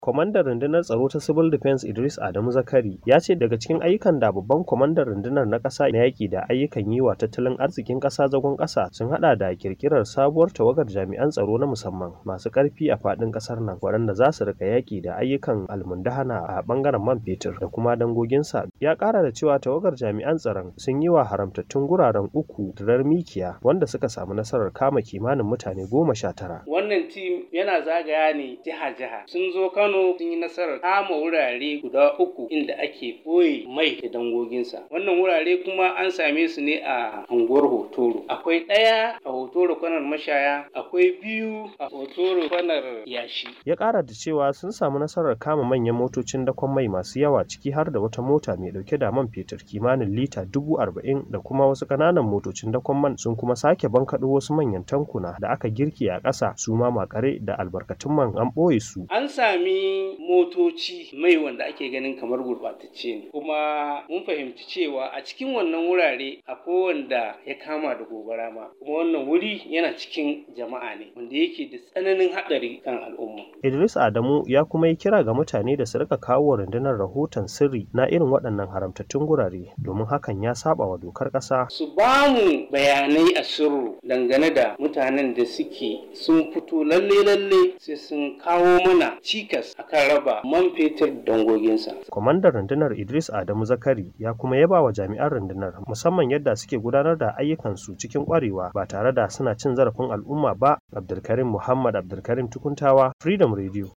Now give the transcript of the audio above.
Kwamandan rundunar tsaro ta Civil Defense Idris Adamu Zakari ya ce daga cikin ayyukan da babban kwamandan rundunar na ƙasa na yaƙi da ayyukan yi wa tattalin arzikin ƙasa zagon ƙasa sun haɗa da kirkirar sabuwar tawagar jami'an tsaro na musamman masu ƙarfi a faɗin ƙasar nan waɗanda za su rika yaƙi da ayyukan almundahana a ɓangaren man fetur da kuma dangoginsa. Ya ƙara da cewa tawagar jami'an tsaron sun yi wa haramtattun guraren uku dirar mikiya wanda suka samu nasarar kama kimanin mutane goma sha tara. Wannan tim yana zagaya ne jiha-jiha sun zo Kano Kano sun yi nasarar kama wurare guda uku inda ake ɓoye mai da dangoginsa. Wannan wurare kuma an same su ne a unguwar Hotoro. Akwai ɗaya a Hotoro kwanar mashaya, akwai biyu a Hotoro kwanar yashi. Ya ƙara da cewa sun samu nasarar kama manyan motocin dakon mai masu yawa ciki har da wata mota mai ɗauke da man fetur kimanin lita dubu arba'in da kuma wasu ƙananan motocin dakon man sun kuma sake bankaɗo wasu manyan tankuna da aka girki a ƙasa su ma makare da albarkatun man an ɓoye su. An sami motoci mai wanda ake ganin kamar gurɓatacce ne kuma mun fahimci cewa a cikin wannan wurare akwai wanda ya kama da gobara ma kuma wannan wuri yana cikin jama'a ne wanda yake da tsananin haɗari kan al'umma. Idris Adamu ya kuma yi kira ga mutane da su rika kawo rundunar rahoton sirri na irin waɗannan haramtattun gurare domin hakan ya saba wa dokar ƙasa. Su ba mu bayanai a sirru dangane da mutanen da suke sun fito lalle-lalle sai sun kawo mana cikas akan raba man fetur dangoginsa. Kwamandan rundunar Idris Adamu Zakari ya kuma yaba wa jami'an rundunar musamman yadda suke gudanar da ayyukansu cikin kwarewa ba tare da suna cin zarafin al'umma ba. Abdulkarim Muhammad Abdulkarim Tukuntawa, Freedom Radio.